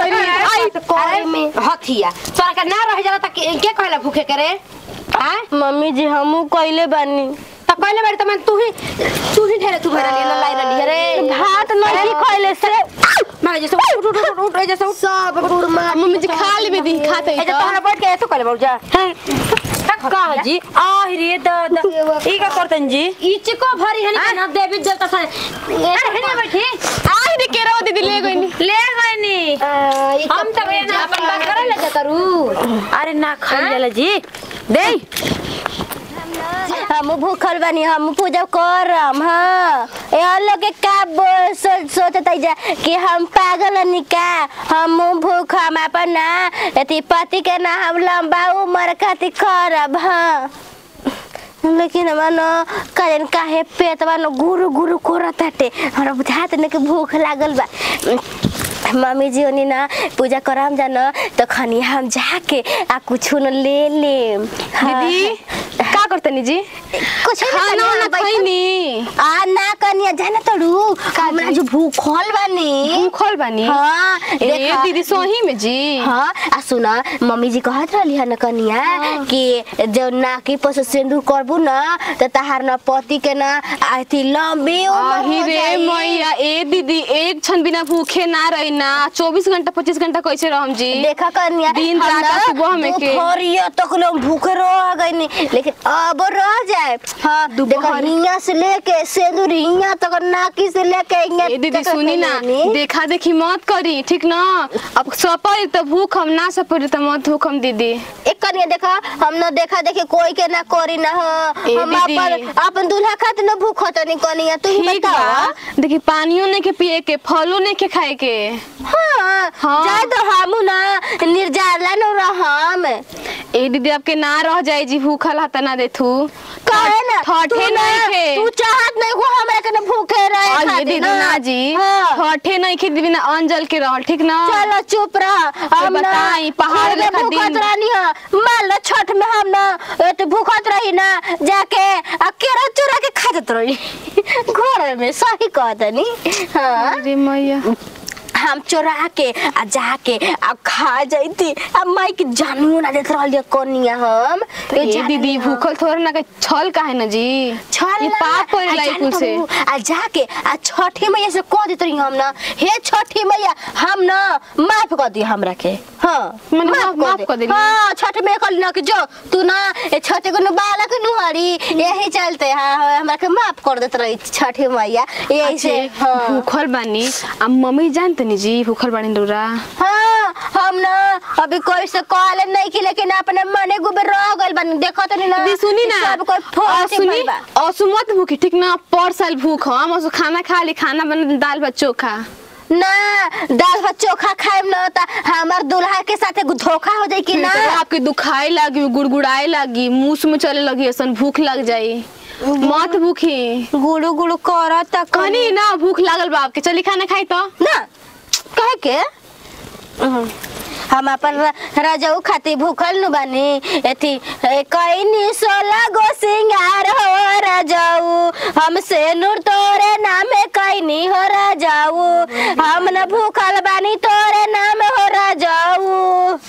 तरी आई करे में हथिया तोरा के ना रह जाला त के के कहला भूखे करे हां मम्मी जी हमू कइले बानी त कहले बारी त मैं तू ही तू ही ढेरे तू भरा ले लाई रली रे भात नहीं खइले से मारे जैसे उठ उठ उठ उठ जैसे उठ सब गुड़ मार मम्मी जी खा लेबे दी खाते ए जे तोहरा बैठ के ऐसे कहले बौजा का जी आ रे दादा ई का करतन जी ई चिको भरी हनी के ना देवी देवता से ऐसे हनी बैठी आई रे केरो दीदी ले गई ले गईनी हम त ना अपन बात करे ले जा करू अरे ना खाई जाला जी दे हम भूखल बानी हम पूजा करम हाँ यहाँ लोग के का बोल सोच सोचत जा कि हम पागल हनी का हम भूख हम अपन ना अथी पति के ना हम लंबा उम्र खातिर करब हाँ लेकिन हमार न कजन काहे पेटवा न गुरु गुरु करत हटे हमरा बुझात न कि भूख लागल बा मम्मी जी ओनी ना पूजा करम जान तो खनी हम जाके आ कुछ न ले ले दीदी का करतनी जी कुछ खाना वाना खैनी आ ना कनिया जाना तड़ू हमरा जो भूखल बानी भूखल बानी हाँ ए देखा दीदी सोही में जी हाँ आ सुना मम्मी जी कहत रहली है न कनिया कि जो नाकी पर से सिंदूर करबू ना तो तहार न पति के ना आती लंबी उम्र आही हो रे जाई। मैया ए दीदी एक क्षण बिना भूखे ना रही ना चौबीस घंटा पच्चीस घंटा कैसे रहम जी देखा कनिया दिन हम रात ना सुबह में के। दोपहरिया तक लोग भूखे रह गईनी लेकिन अब रह जाए हाँ देखा दोपहर- हिया से लेके सिंदूर हिया तक नाकी से लेके हिया ए दीदी तक सुनी ना लेनी। देखा देखी मत करी ठीक ना अब सपर तो भूख हम ना सपर तो मत भूख हम दीदी एक कनिया देखा हम न देखा देखी कोई के ना करी ना हो ए हम दीदी। अपन अपन दूल्हा खातिर न भूखत नहीं कनिया तू ही ठीक बतावा बा देखी पानियो नहीं के पिए के फलो नहीं के खाए के हाँ हाँ। जाए तो हमू ना निर्जाला न रहम ए दीदी आपके ना रह जाए जी भूखल हाथ ना देथू कहे ना तू ठठे ना नहीं खे तू चाहत नहीं को हमरा के न भूखे रहे और ये खातिर दीदी ना जी हाँ। ठठे नहीं खे दीदी ना अंजल के रहल ठीक ना चलो चुप रह हम ना बताई, पहाड़ घर में लेखा भूखत दिन। रहनी है मान लो छठ में हम ना ए तो भूखत रही ना जाके आ केरा चुरा के खात रही घर में सही कहतनी हाँ अरे मैया हम चोरा के आ जाके आ खा जाती आ माई के जानू ना देत रहलिए कनिया हम तो ये दीदी भूखल थोड़ा ना के छल काहे ना जी छल ये ना, पाप करे आ लाई जान कुल से तू, आ जाके आ छठी मैया से कह देत रही हम ना हे छठी मैया हम ना माफ कर दी हमरा के हाँ मने माफ- माफ कर देली? हाँ छठ में कल ना कि जो तू ना ए छठी को बालक नुहरी यही चलते हाँ हाँ, हमरा के माफ कर देत रही छठी मैया यही से अच्छे, हाँ भूखल बानी आ मम्मी जानते नी जी भूखल बानी डोरा हाँ हम ना अभी कोई से कॉल नहीं की लेकिन अपने मने गुबे रह गइल बन देखो तो नहीं ना दीदी सुनी ना सब कोई और फोन से सुनी भइल बा। असु मत भूखी ठीक ना पर साल भूख हम असु खाना खा ली खाना बना दाल भात चोखा ना दाल भात चोखा खाएम ना त हमार दुल्हा के साथे धोखा हो जाई कि ना तो आपके दुखाए लगी गुड़गुड़ाए लगी मुंह में चले लगी ऐसा भूख लग जाई मत भूखी गुड़ू गुड़ू करत त कहनी ना भूख लागल बा आपके चली खाना खाई तो ना कहे के हम्म, हम अपन र- रजऊ खातिर भूखल नु बानी एथी ए, कईनी सोलह गो सिंगार हो रजऊ हमसे नूर तोरे नामे कईनी हो रजऊ हम न भूखल बानी तोरे नाम हो रजऊ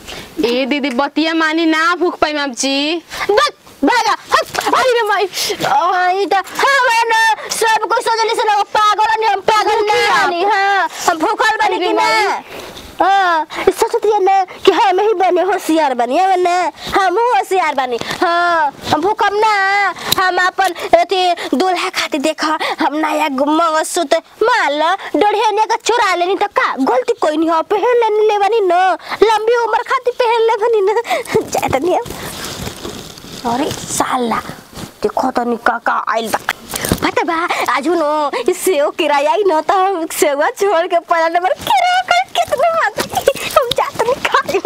ए दीदी बतिया मानी ना भूख पाई आप जी बक भागा हट अरे रे माई आई त हम न सब कुछ सोचली से लोग पागल नहीं हम पागल नहीं बानी हां हम भूखल बानी अरे कि ना माई। हाँ सोचती है ना कि हम ही बने होशियार बनी है ना हम होशियार बनी हाँ हम भूखम ना हम अपन अथी दूल्हा खातिर देखा हम नया मंगलसूत्र मान लो डोढ़िया का चुरा लेनी तो का गलती कोई नहीं हो पहन लेनी ले बनी ना लंबी उम्र खातिर पहन ले बनी ना जाता नहीं हम। अरे साला देखो तो निका का आइल बा पता बा आज नो ई सेव किराया ही न तो हम सेवा छोड़ के पहला नंबर किराया कर कितना मात्र हम जाते नहीं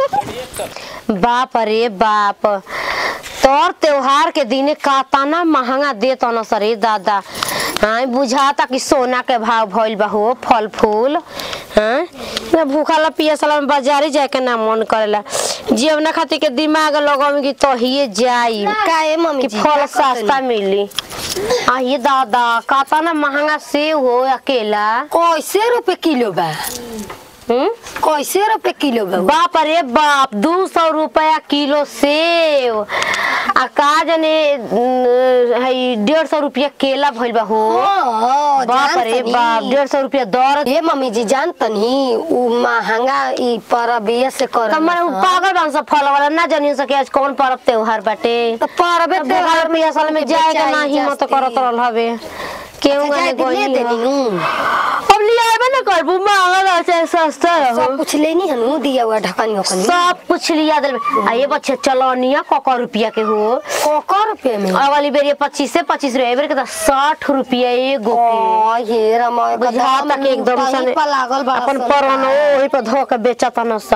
खाए बाप रे बाप तोर त्योहार के दिने काताना महंगा देत न सरे दादा हाँ बुझाता कि सोना के भाव भइल बा हो फल फूल हाँ ना भूखा पियासला में बाजारे जाए के ना मन करेला जीवना खातिर के दिमाग लगाम कि तहिए जाई काहे मम्मी कि जी फल का सस्ता मिली आ ये दादा काताना महंगा सेव हो अकेला कैसे रुपए किलो बा हम्म कैसे रुपए किलो बा बाप रे बाप दू सौ रुपया किलो सेव आ का जाने न, हई डेढ़ सौ रुपया केला भइल बा हो हाँ, बाप जान रे तनी। बाप डेढ़ सौ रुपया दर ए मम्मी जी जान तनी उ महंगा ई परबिया से कर कमर उ पागल बन सब फल वाला ना जानी सके आज कौन पर्व त्योहार बाटे तो परबे तब घर में असल में जाए के ना हिम्मत करत रहल हवे केहू अच्छा, ने जाए कोई दिले देनी हूँ। अब लिया आबे ना करबू महंगा रह चाहे सस्ता रहो सब कुछ लेनी हनु दिया हुआ ढकनी ओकनी सब कुछ लिया दिल आ ये बच्चे चलनिया कका रुपया के हो कोको रुपए में अगली बेर ये पच्चीस से पच्चीस रुपया एबर के तो साठ रुपया एगो के ओ ये रमय बुझा तक एकदम सने लागल बा अपन परन ओही पर धो के बेचत न सा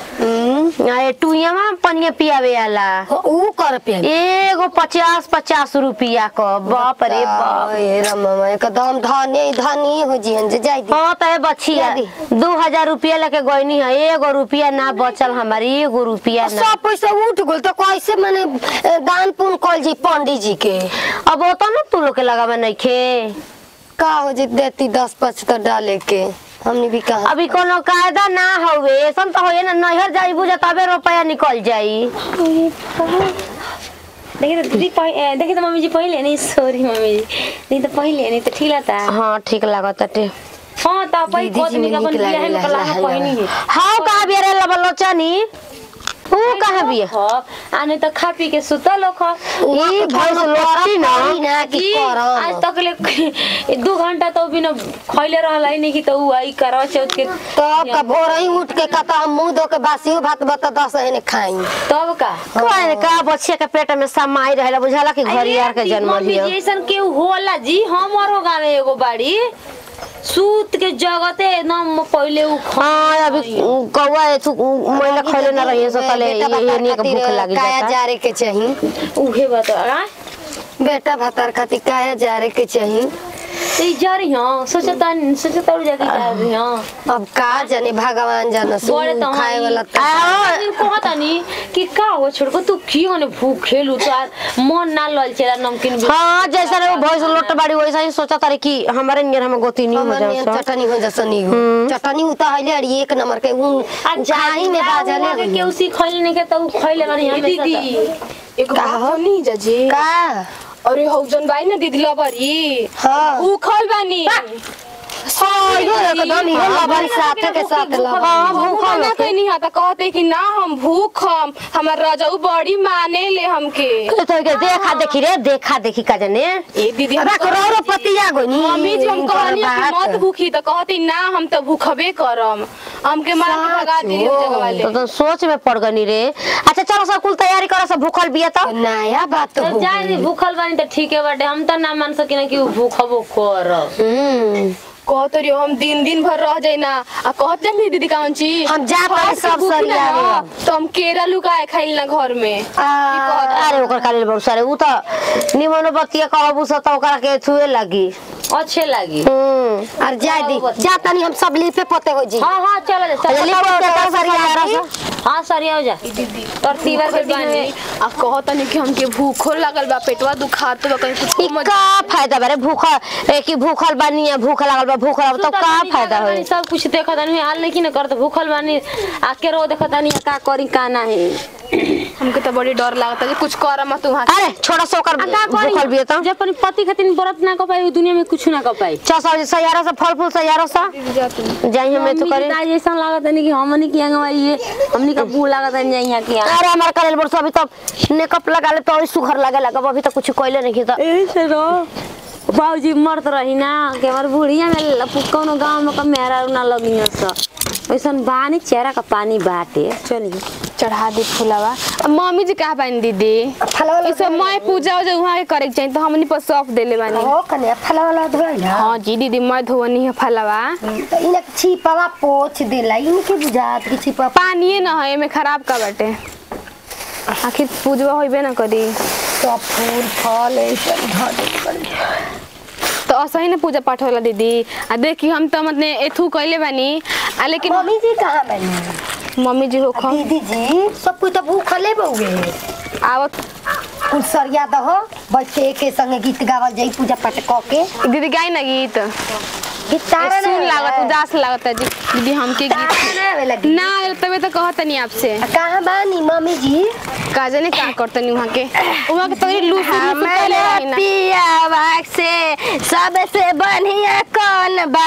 आ ए टुइया में पनिया पियावे आला ऊ कर पे एगो पचास पचास रुपया क बाप रे बाप ये रमय एकदम धनी धनी हो जी हन जे जाई दी हाँ तो ए बछिया दी। दू हजार रुपया लेके गईनी है एगो रुपया ना बचल हमारी एगो रुपया ना सब पैसा उठ गेल तो कैसे माने ए, दान पुण्य कल जी पंडित जी के अब वो तो ना तू लोग के लगावे नहीं खे का हो जी देती दस पचहत्तर डाले के हमने भी कहा अभी कोनो कायदा ना हवे ऐसा तो होए ना नैहर जाई बुझा तबे रुपया निकल जाई देखिए तो दीदी पह- ए, देखिए तो मम्मी जी पहले नहीं सॉरी मम्मी जी नहीं तो पहले नहीं तो ठीक लगता हाँ ठीक लागत टे हाँ तो पहले दीदी को जी दिन में का अपन नीक बियाह में लागेला, कला ला, ला, पहनी है हाँ कहाँ बिया रे लबलोचनी ऊ कहाँ बिया हाँ आ नहीं तो खा पी के सुता लोग खा ई भैंस लोटी ना ना कि कि करम आज तक ले दो घंटा तो बिना खैले रहला ही नहीं कि तो उ आई करवा चौथ के तब का भोर ही उठ के कहता हम मुंह धो के बासियो भात बता दस एने खाई तब का कहे का बच्चे के पेट में समाई रहेला बुझाला कि घरियार के जन्म मम्मी लियो जी ऐसन केहू होला जी हमारो गाँव में एगो बाड़ी सूत के जगते एकदम पहले उ खा हाँ अभी कौआ तू महिला खैले ना रही सो तले बेटा ये भातार नहीं के भूख खातिर लगी काया जाता जारे के चाहिए उहे बता बेटा भातार खातिर काया जारे के चाहिए तो ई जा रही हूँ सोचता सोचता उड़ जाके जा रही हूँ अब का जाने भगवान जाने बड़े तो खाए वाला तो कहता नहीं कि का हो छोड़को तू की होने भूख खेलू तो आज मन ना लल चला नमकीन भी हाँ जैसा रे वो भैंस लोट बाड़ी वैसा ही सोचा तारे कि हमारे नियर हम गोती नहीं हो हमर नियन जाए चटनी हो जसनी हो चटनी उता हइले अड़ी एक नंबर के उन जाई में बाजले के रही। केहू सी खैले नहीं के तो खैले रही हम दीदी एगो का बात हो? सुनी जजी का अरे हौ जन बाई ना दीदी लबरी हाँ भूखल बानी इहो एकदम इहो लबरी साथे के साथ लबरी हाँ भूखल ना कहनी हा त कहते कि ना हम भूखम हमर रजऊ बड़ी माने ले हमके तो के देखा देखी रे देखा देखी का जाने ए दीदी हम अबा करोड़ो पतिया गोनी मम्मी जी हम इनकर कहनी कि बात। मत भूखी त कहती ना हम त भूखबे करम हमके मार के भगा दिली साचो। जगह वाले तो, तो सोच में पड़ गनी रे अच्छा चलो सब कुल तैयारी करो सब भूखल बिया तो नया बात तो हो जाए दी भूखल बानी तो ठीक है बाटे हम तो ना मान सकिना कि उ भूखबो कर हम्म कहत रहियो हम दिन दिन भर रह जाई ना आ कहत नहीं दीदी कौन चीज हम जा पानी सब सरिया लेब। तो हम केरा लुकाए खाइल ना घर में आ, अरे ओकर खाली बहुत सारे उ तो निमनो बतिया कहबू सो तो ओकरा के छुए लगी अच्छे लगी हम्म और जा दी जा तनी हम सब लिपे पोते हो जी हाँ हाँ चलो जा अच्छा, लिप पोते कर सरिया रह सो। हाँ सरिया हो जा और तीवर के बानी बानी आ कहत नहीं कि हमके भूखो लागल बा पेटवा दुखात बा कहीं कुछ ई का फायदा बारे भूखल एक ही भूखल बानी है भूख लागल बा भूख लागल तो का फायदा होई सब कुछ देखा तानी हाल लेकिन करत भूखल बानी आ के रो देखा तानी का करी का ना है हमके तो बड़ी डर लागता कि कुछ कर मत वहां अरे छोड़ा सो ओकर आ का भूखल बिया तो करी जब अपनी पति खातिर व्रत ना कर पाई उ दुनिया में कुछ ना कर पाई चल सयारा से फल फूल सयारा सा जाई हमें तो करे मम्मी ऐसा लागत है कि हमनी की आंगवा ये हमनी का बू लागत है यहाँ की अरे हमार करेल बरस अभी तो मेकअप लगा ले तो और सुघर लगे लगा अभी तो कुछ कोइले नहीं की तो ऐसे रो बाबूजी मरत रही ना कि हमार बुढ़िया में ल- कौनो गांव में का मेरा ना लगी स ऐसन बानी चेहरा का पानी बाटे चलिए चढ़ा दी फुलावा अब मम्मी जी कहा पानी दीदी फलवा इसे मैं पूजा उजा वहाँ के करे के चाहिए तो हमनी पर सौंप देले बानी हो कने फलवा वाला धोइला हाँ जी दीदी मैं धोवनी है फलवा तो इने छिपावा पोछ देला इनके बुझात कि छिपा पानिए न है एमे खराब का बाटे आखिर पूजवा होइबे ना करी सब फूल फल ऐसे धर दे पड़ी। तो असही ना पूजा पाठ होला दीदी आ देखी हम तो मतलब एथू कइले बानी आ लेकिन मम्मी जी कहाँ बनी मम्मी जी होखो दीदी जी सब कुछ तो भूखले बउगे आवत कुल सरिया दहो बच्चे के संगे गीत गावल जाई पूजा पाठ क के दीदी गाई ना गीत गिटार सुन लागत उदास लागत है जी दीदी हमके गीत ना आयल तबे तो कहत नहीं आपसे कहाँ बानी मम्मी जी का जाने का करतनी वहाँ के वहाँ के तोरी लूस हमारे पियावा से सबसे बढ़िया कौन बा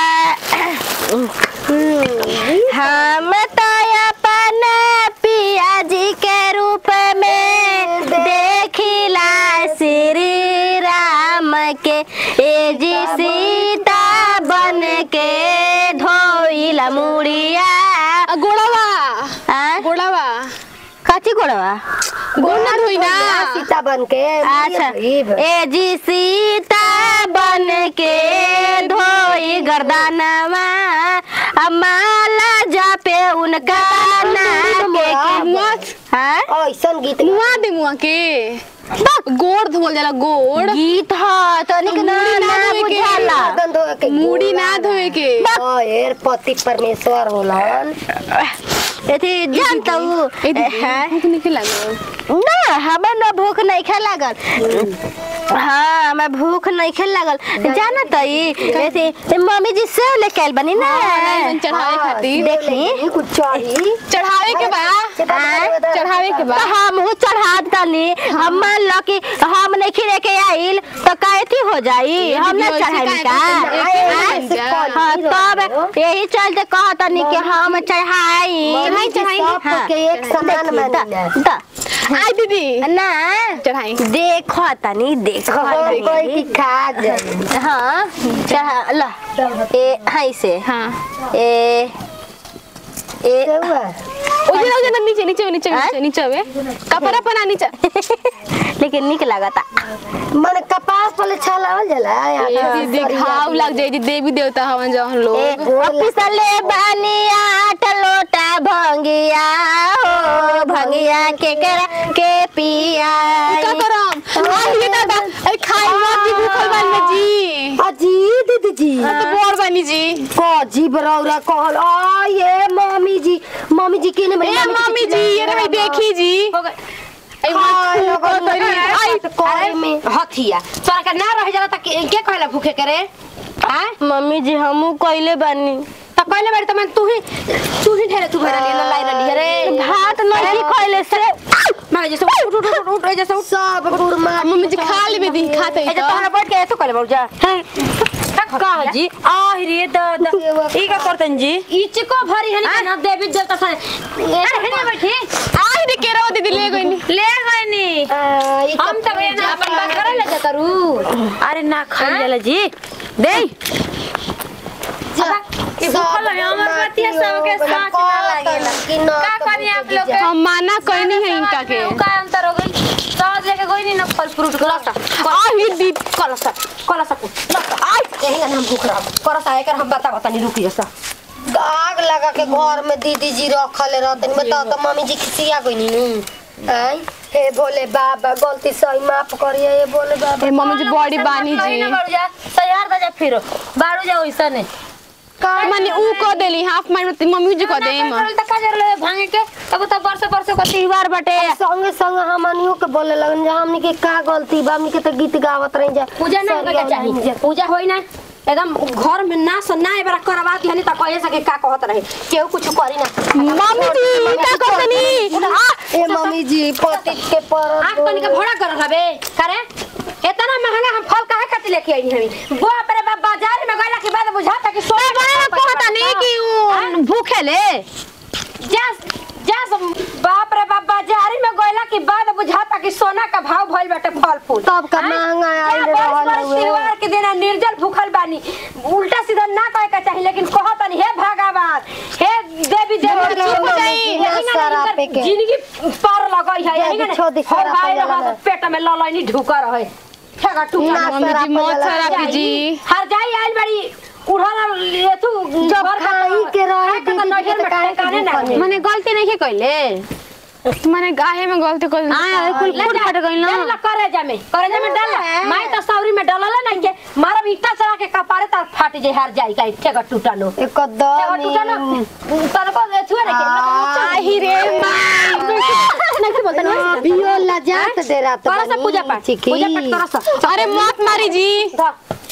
हम तो अपना पिया जी के रूप में देखिला श्री राम के ए जी सीता बन के धोइला मुड़िया गोड़वा आ? गोड़वा कथी गोड़वा गोड़ ना धोई ना सीता बन के अच्छा ए जी सीता बन के धोई गर्दनवा अमाला जापे उनका नाम के मत हाँ? ऐसन गीत मुआ दे मुआ के गोड़ धोल जाला गोड़ गीत ह तनिक ना मुड़ी ना ना धोए के। बुझाला गर्दन धोए के मुड़ी ना धोए के एर पति परमेश्वर होलन एथी जानता हूँ ए दीदी भूख नहीं लागल ना हमें ना भूख नहीं खे लागल हाँ हमें भूख नहीं खे लागल जाना तो ऐसे मम्मी जी से लेके आइल बनी ना नारियल चढ़ावे खातिर देखी कुछ चढ़ी चढ़ावे के बा चढ़ावे के बा तो हम हूँ चढ़ा दली हम मान लो कि हम नहीं खिरे के आइल तो कैथी हो जाई हम ना चढ़ाई का हाँ तब यही चलते कहतनी कि हम चढ़ाई चढ़ाई, चढ़ाई। सब के एक समान देखी, द- मानिला। द- आई दीदी ना चढ़ाई देखो तनी देखो कोई की खा जाए हाँ चढ़ा ला ए हाई से हाँ ए ए ओजे ओजे ना नीचे नीचे नीचे नीचे नीचे वे कपड़ा पना नीचे लेकिन निक लगता मन कपास पर छलावल जाला ए दीदी घाव लग जाई जी देवी देवता हवन जवन लोग पिसले बनिया आठ लोटा भंगिया हो भंगिया के करा के पिया का करम आई ये दादा अरे खाई मत जी भूखल बानी जी अजी दीदी जी तो बोर बानी जी कोजी बरौरा कहल आ ये मम्मी जी मम्मी जी केने बनी ए मम्मी जी ये रे भाई देखी जी ए हाय, मत लोगों फूको तोरी आई करे में हथिया तोरा के ना रह जाला त के के कहला भूखे करे हां मम्मी जी हमू कइले बानी त कहले बारी त मैं तू ही तू ही ढेरे तू भरा ले लाई रली अरे भात नहीं खइले से मैं जैसे उठ उठ उठ उठ जैसे उठ सब गुड़मा मम्मी जी खा लेबे दी खाते ए तो तोहरा बैठ के ऐसे कहले बाबू जा का जी आ रे दादा ई का करतन जी ई चिको भरी है ना देवी देवता से अरे हेने बैठी आई रे केरो दीदी ले गई नी ले गए नी हम त बे ना अपन बात करे ले जाता रू अरे ना खाई जाला जी दे कि भूखल है हमर बतिया सब के साथ ना लागेला का करी आप लोग के हम माना कहनी है इनका के का अंतर हो गई सहज लेके गई नहीं ना फल फ्रूट के लसा आई दीदी कलसा कलसा को लसा आई यही ना हम भूख रहा करसा एकर हम बता बता नहीं रुकी जैसा आग लगा के घर में दीदी जी रखले रहतन बताओ तो मम्मी जी खिसिया गई नी आई हे भोले बाबा गलती सही माफ करिए हे भोले बाबा ए मम्मी जी बड़ी बानी जी बाड़ू जा तैयार दा जा फिर बाड़ू जा वैसा ने माने ऊ को देली हाफ माइंड में मम्मी जी को दे ना करल त का जरले भांगे के तब त वर्ष वर्ष को त्योहार बटे संगे संग हमनियो के बोले लगन जे हमनी के का गलती बा हमनी के तो गीत गावत रही जा पूजा ना होके के चाहिए पूजा होई ना एकदम घर में ना स ना एबरा करवात हनी त कहे सके का कहत रहे केहू कुछ करी ना मम्मी जी का करतनी ए मम्मी जी पति के पर आँख पानी के भोड़ा कर हबे करे इतना महंगा हम फल काहे खातिर लेके आई हमी बाप रे बाप बाजार में गइला के बाद बुझाता कि सोना बड़ा कहता नहीं कि ऊ भूखे ले जा जा बाप रे बाप बाजारी में गइला के बाद बुझाता कि सोना का भाव भइल बाटे फल फूल तब का हाँ? महंगा आइल क्या बरस रहल बरस हुए। त्योहार के दिन निर्जल भूखल बानी उल्टा सीधा ना कहे के चाहिए लेकिन कहतनी हे भगवान हे देवी देवता चुप हो जाई, यही ना शराब इनकर पे के। जिंदगी पार लगई है यही जल्दी ना छोड़ दी, हो शराब भाई पे रहा जला। पेट में ललैनी ढुका रहे ठेगा टूटा ना, मम्मी जी मौत खराब जी हर जाई आइल बड़ी उड़ाना लेथु जब खाई के रहे दीदी जी के तो काहे के काहे ना भूखल है? माने गलती नहीं के कइले माने गाहे में गलती कर हां कुल फूट फट गइल ना डाल करे जामे करे जामे डाल माई त सौरी में डालला नहीं के मारब ईटा चढ़ा के कपारे त फाट जे हार जाई का ठेगा टूटा नो एकदम ठेगा टूटा नो तन को छुए रे के आही रे माई नहीं बोलता ना बियो लजात दे रात करो सा पूजा पाठ पूजा पाठ करो सा अरे मत मारी जी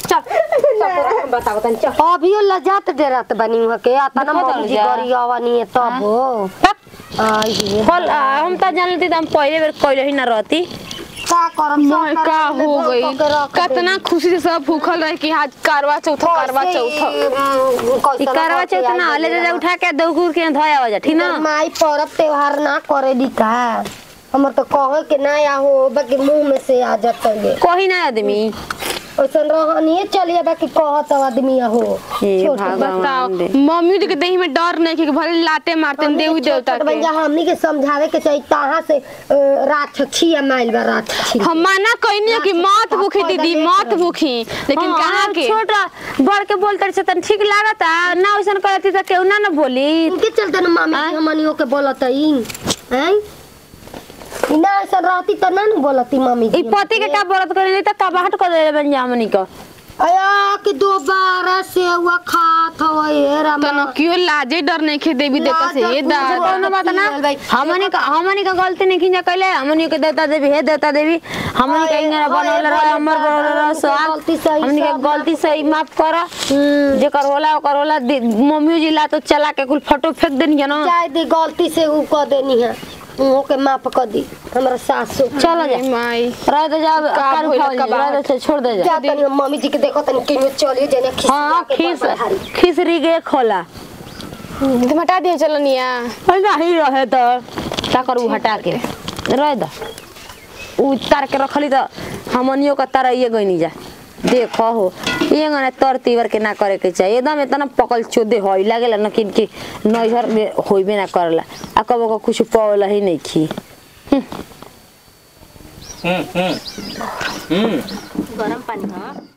चल चल तोरा बताओ तनी चल अभियो लजात डेरात बनी हुआ के आता ना देखो मम्मी जी जा। गरी आवानी है तब हो आई हे फल आ, हम त जानती त हम पहिले बेर कइले ही ना रहती का करम मोह का हो गई कितना खुशी से सब भूखल रहे कि आज करवा चौथ करवा चौथ ई करवा चौथ ना हले दे उठा के दौकुर के धोया हो जा ठीक ना माई पर्व त्योहार ना करे दी का हमर तो कहे के ना या हो बाकी मुंह में से आ जाता है कोही ना आदमी ओसन रहनिए चलिए बाकी कहत आदमी हो हे छोट बताओ भगवान रे मम्मी जी के देही में डर नहीं कि भले लाते मारते हैं देवी देवता के भैया हमनी के समझावे के चाहिए कहाँ से अ, राक्षसी माइल बा राक्षसी हम मना कहनी है कि मत भूखी दीदी मत भूखी लेकिन हाँ, कहाँ के छोटा बड़ के बोलते से तन ठीक लागता ना वैसन करती त केहू ना ना बोली इनके चलते ना मामी जी हमनियों के बोलत है हैं ई ना ऐसा रहती तो ना न बोलती मामी जी ई पति के का बोलत करे त कबाहट कर देले बन जामनी को अया कि दोबारा से हुआ खात हो ये रामा तो न क्यों लाजे डर नहीं खे देवी देवता से ये दा कोनो बात ना हमनी का हमनी का गलती नहीं खिंजा कइले हमनी के देवता देवी हे देवता देवी हमनी के इंगरा बनल रहे हमर बनल रहे स्वाग गलती सही हमनी के सब गलती सही माफ कर जेकर होला ओकर होला दे- मम्मी जी ला तो चला के कुल फोटो फेंक देनी है ना चाहे दी गलती से ऊ कर देनी है उहो के माफ कर दी हमरा सासु चलो जा माई रह दे जा कर भइल उठाओ का रह दे छोड़ दे जा जा तनी मम्मी जी के देखो तनी किनो चलिए जेने खिसिया हाँ के खीस बड़बड़ारी। खिसरी गे खोला तुम हटा दिए चलो निया नहीं रहे तो का करू हटा के रह द उतार के रखली तो हमनियो का तरह ये गई जा देखो हो ये गने तर तीवर के ना करे के चाहिए एकदम इतना पकल चोदे होई लागेला न किन के नैहर में होइबे ना करला आ कबो को कुछ पावला ही नहीं खी हम्म हम्म हम्म गरम पानी हाँ